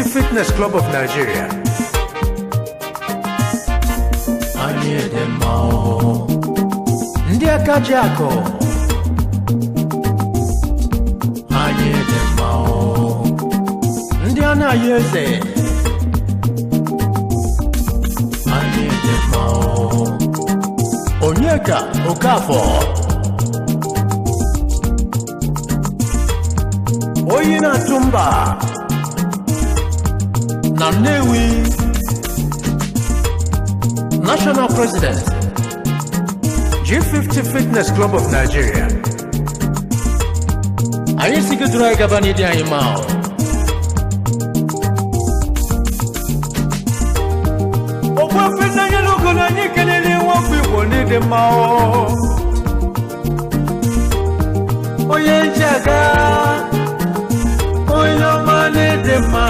G50 Fitness Club of Nigeria. anyị dị mma o Ndị aka ji akụ. anyị dị mma o Ndị anaghị eze. anyị dị mma o Onyeka Okafọ. Oyi na-atụ mba. Na Nnewi. National President. G50 Fitness Club of Nigeria. Anyị si gị duru anyị gaba n'ịdị anyị mma o. Ogbuefi n'anya n'ogo na anyị kelele nwafọ Igbo n'ịdị mma o. Onye nchega, onye ọma n'ịdị mma.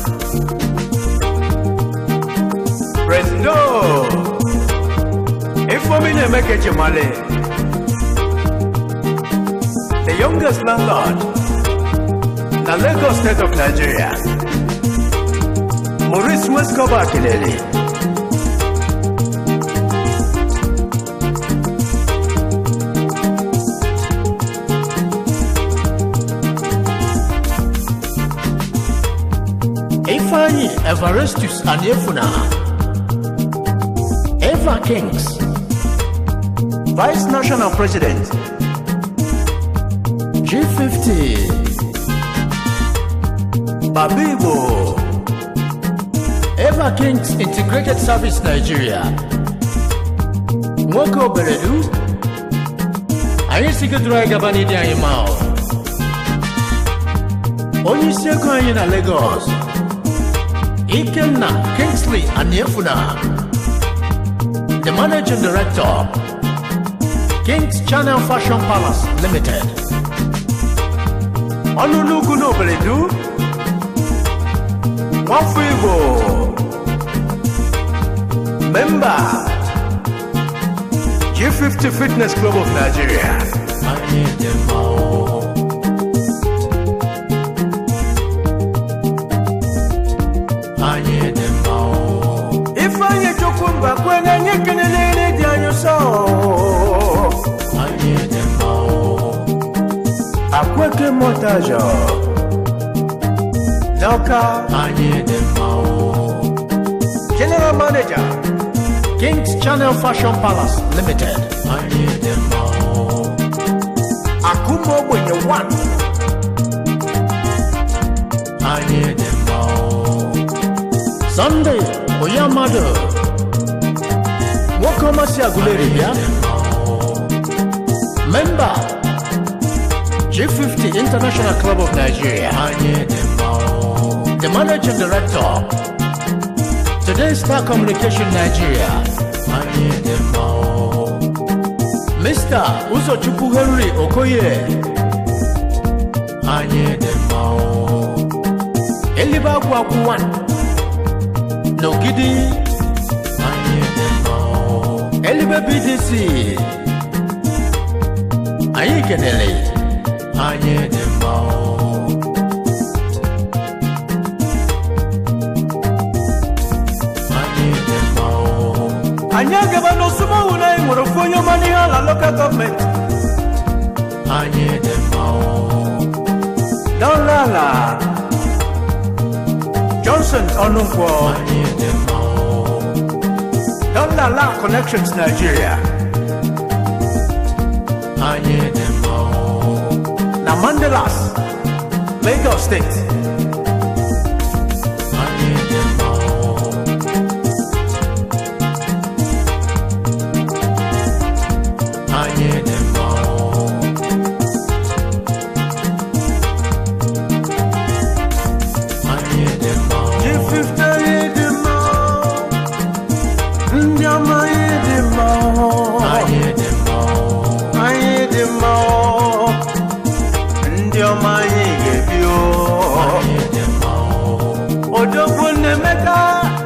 Presido, Ifeomi na-emeke Chimale, the youngest landlord na Lagos State of Nigeria. Maurice Weskoba Akinele. Ifeanyi Evaristus Aniefuna Eva Kings Vice National President G50 Babibo Eva Kings Integrated Service Nigeria Nwoke Oberedu anyị si gị duru anyị gaba n'ịdị anyị ma ọ. onye isi ego anyị na Lagos Ikenna Kingsley Aniefuna the managing director Kings Channel Fashion Palace Limited ọnụnugwu n'oberedu nwafọ Igbo memba G50 Fitness Club of Nigeria anyị dị mma o anyị dị mma o Ifeanyi Chukwumba kwene anyị kelele dị anyị ụsọ anyị dị mma o Akweke Montajo N'Ọka anyị dị mma o General Manager Kings Channel Fashion Palace Limited anyị dị mma o Akụma ogbenye 1 anyị dị mma o Sunday Oyamado Nwoke ọmasị Aguleri bịa Member G50 International Club of Nigeria anyị dị mma o The Managing Director Today Star Communication Nigeria anyị dị mma o Mr. Uzochukwu Henry Okoye anyị dị mma o Elibe Agwagwu 1 N'Ogidi anyị dị mma o Elibe BDC Anyị kenele anyị dị mma o anyị dị mma o anyị agaba n'osumowu na anyị nwere ofu onye ọma n'ihe ala lokal gọọmenti anyị dị mma o dọlala johnson ọnụnkwọ anyị dị mma o dọlala connections nigeria anyị dị mma o na mandelas lagos steeti anyị dị mma o anyị dị mma o anyị dị mma o G50 anyị dị mma ndị ọma anyị dị mma anyị dị mma o anyị dị mma ndị ọma anyị ga-ebi anyị dị mma o odogwu nnemeka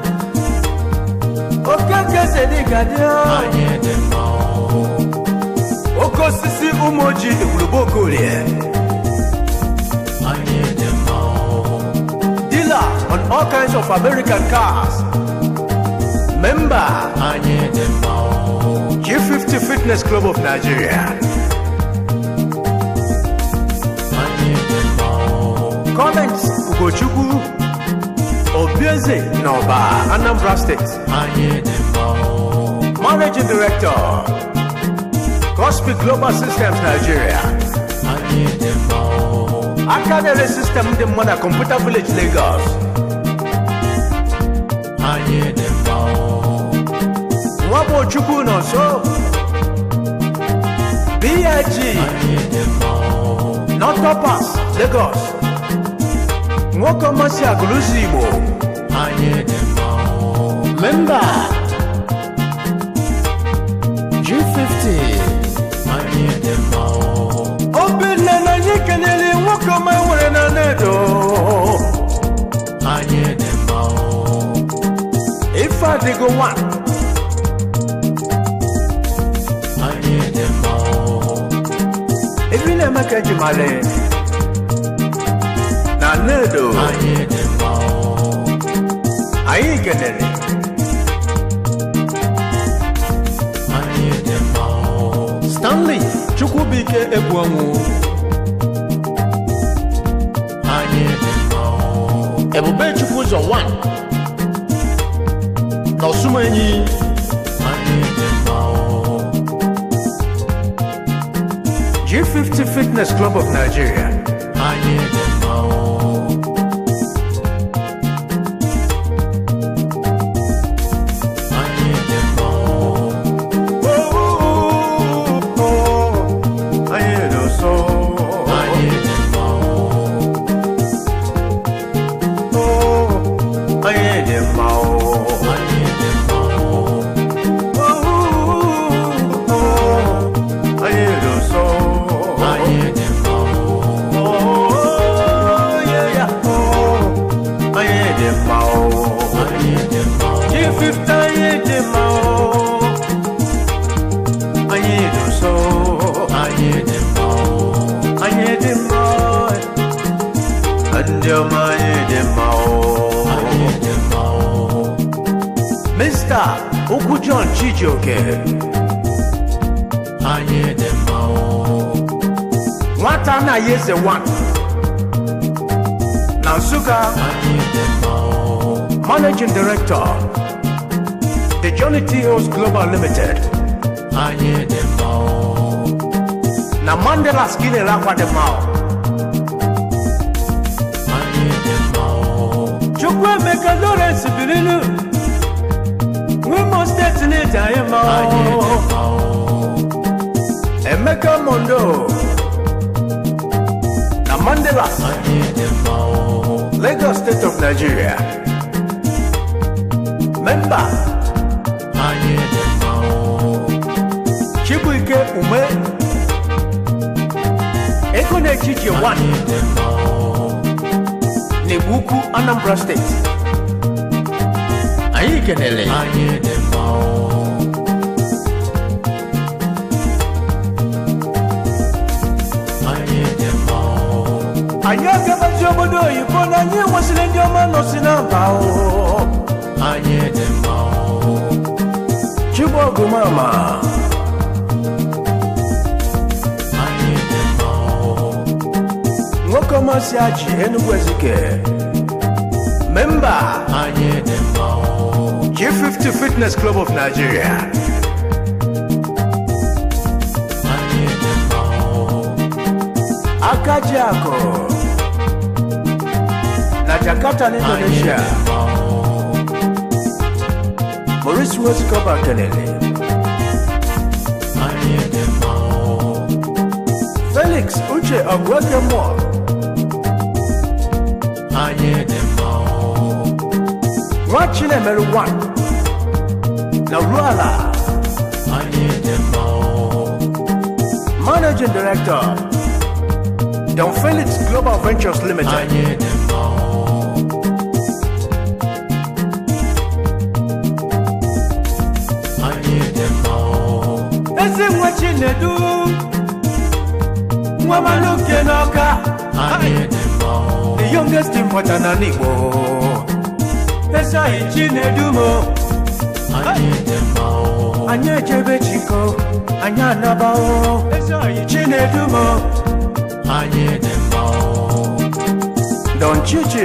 okeke sedigadia anyị dị mma o oke osisi ụmụ ojii egwurugbo okorie anyị dị mma o dealer on all of American Cars. Member anyị dị mma o G50 Fitness Club of Nigeria. anyị dị mma o Comments Ugochukwu Obieze Noba, Anambra State. anyị dị mma o Managing Director Cosmic Global Systems Nigeria. anyị dị mma o aka na-ere sistem dị mma na Computer Village Lagos. anyị dị mma o Nwa bụ Chukwu nọ nso. BIG anyị dị mma o Nortopas Lagos. Nwoke ọmasị agụlụzi Igbo. anyị dị mma o Memba G50 anyị dị mma o Obinna na anyị kenere nwoke ọma nwere na Nedo. anyị dị mma o Ife adịgo nwa. anyị dị mma o Ebi na-eme ka eji mara na Nedo. anyị dị mma o Anyị kenere. anyị dị mma o Stanley Chukwubuike Egwuonwu anyị dị mma o Ebube Chukwu ụzọ 1 n'Ọsụmenyi anyị dị mma o G50 Fitness Club of Nigeria anyị dị mma o anyị dị mma o Anyị dị nso anyị dị mma o Anyị dị mma o anyị dị mma o Anyị dị nso anyị dị mma o Anyị dị mma o anyị dị mma o G50 anyị dị mma o Anyị dị nso anyị dị mma o anyị dị mma ndị ọma anyị dị mma anyị dị mma o Mr. Okwu John Chijioke anyị dị mma o nwata anaghị eze one na Nsụka anyị dị mma o Managing Director The Johnny T. Hills Global Limited anyị dị mma o na Mandela Skinner akwa dị mma anyị dị mma o Chukwuemeka Lawrence Birinu Wimo Steeti na-eji anyị mma anyị dị mma o Emeka Mondo na Mandela anyị dị mma o Lagos State of Nigeria Member anyị dị mma o Chibuike Ume Ego na-echiche 1 anyị dị mma o n'Igbo Anambra State anyị kenele anyị dị mma o anyị dị mma o anyị agabazi obodo oyibo na anyị nwesịrị ndị ọma nọsi na mba o anyị dị mma o Chibogumama anyị dị mma o nwoke ọmasị achị Enugu Ezike memba anyị dị mma o G50 Fitness Club of Nigeria anyị dị mma o Akaji Akụ na Jakarta na anyị dị Indonesia mma o Maurice Westcoba kelele anyị dị mma o Felix Uche Ogweke Mụọ anyị dị mma o nwa Chinemeru 1 na Ruala anyị dị mma o Managing Director Don Felix Global Ventures Limited anyị dị mma o anyị dị mma o ezi nwa Chinedu nwa Maluke n'Ọka anyị dị mma o the youngest importer na Igbo esoghị chinedumo anyị dị mma o anyị ejebe chiko anyị anabao esoghị chinedumo anyị dị mma o don chichi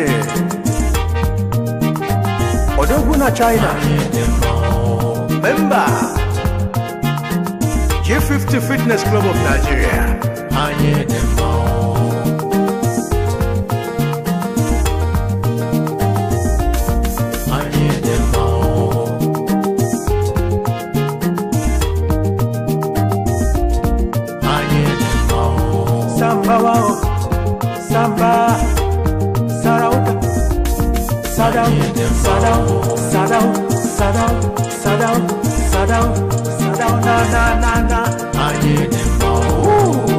odogwu na china anyị dị mma o memba g50 fitness club of nigeria anyị dị mma o anyị dị mma o anyị dị mma o samba wao samba sarauta sadau sadau sadau sadau sadau sadau sadau na na na na anyị dị mma o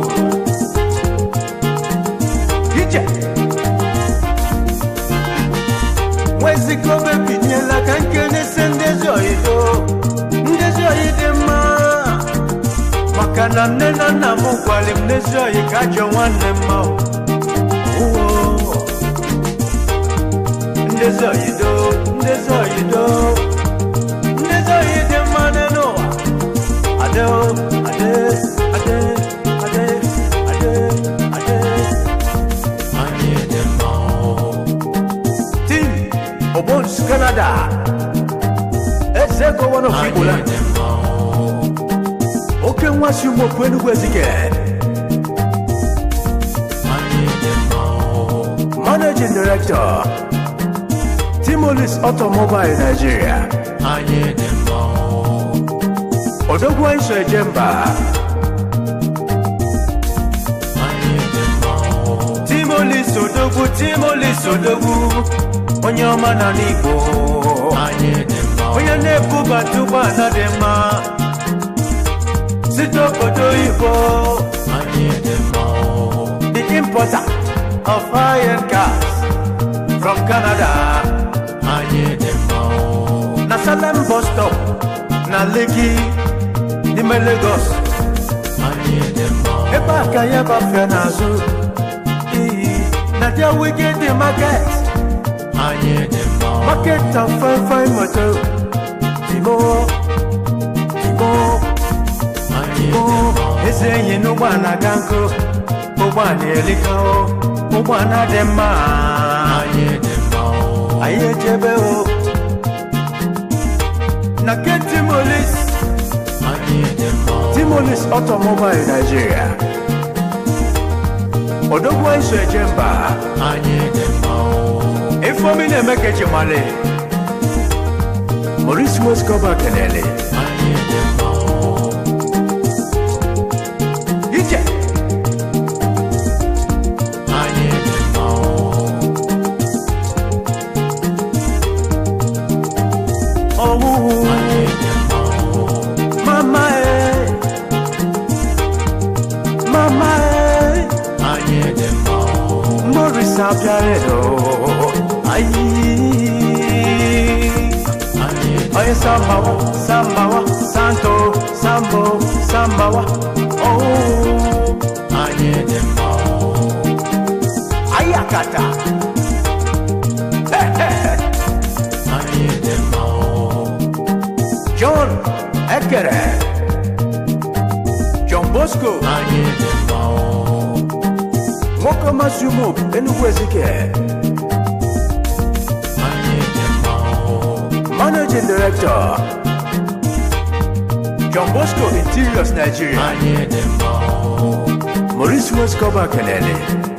ije nwezikobe binyela ka nkenesi ndezi oyido ndezi oyi dị mma maka na nne na nna m gwara m n'ezi oyi ka ajọ nwanne mma o. Oo. ndezi oyido ndezi oyido ndezi oyi dị mma n'ụwa ade o ade ade ade ade ade anyị dị mma o Team Obons Canada. Eze gọvanọ of anyị Igboland. dị mma o Oke nwa si ụmụ okwu Enugu Ezike. anyị dị mma o Managing Director. Timolis Automobile Nigeria. anyị dị mma o Odogwu Aiso Ejemba. anyị dị mma o Timolis Odogwu Timolis Odogwu. Onye ọma na n'Igbo. anyị dị mma o Onye na-ebubata ụgbọala dị mma. Site obodo oyibo. anyị dị mma o the importer of high-end cars from Canada. anyị dị mma o Na Salem bus stop na Lekki n'ime Lagos. anyị dị mma o Ebe a ka ya bafee n'azụ. Iyi na their wicked the market. anyị dị mma o Market and fine fine motor. Timo, Timo, anyị dị Timo. mma o Eze enyi n'ụgbọala ga nkụ. Ụgbọala elika o. Ụgbọala dị mma. anyị dị mma o anyị echebe o na ke timolis anyị dị mma o timolis automobile nigeria odogwu anyị so eje mba anyị dị mma o ifeomi na-eme ka echemale maurice wescoba kenele anyị dị mma o ije anyị dị mma o ọwụwụ anyị dị mma o mama e mama e anyị dị mma o maurice abịaredo ayi anyị dị Oye sambawa, sambawa, santo, sambo, sambawa. Oh, anyị dị mma o ayakata. anyị dị mma o John Ekere. John Bosco. anyị dị mma o Nwoke Masumo, Enugu Ezike. anyị dị mma o Managing Director. John Bosco Interiors Nigeria. anyị dị mma o Maurice Wescoba Kenele.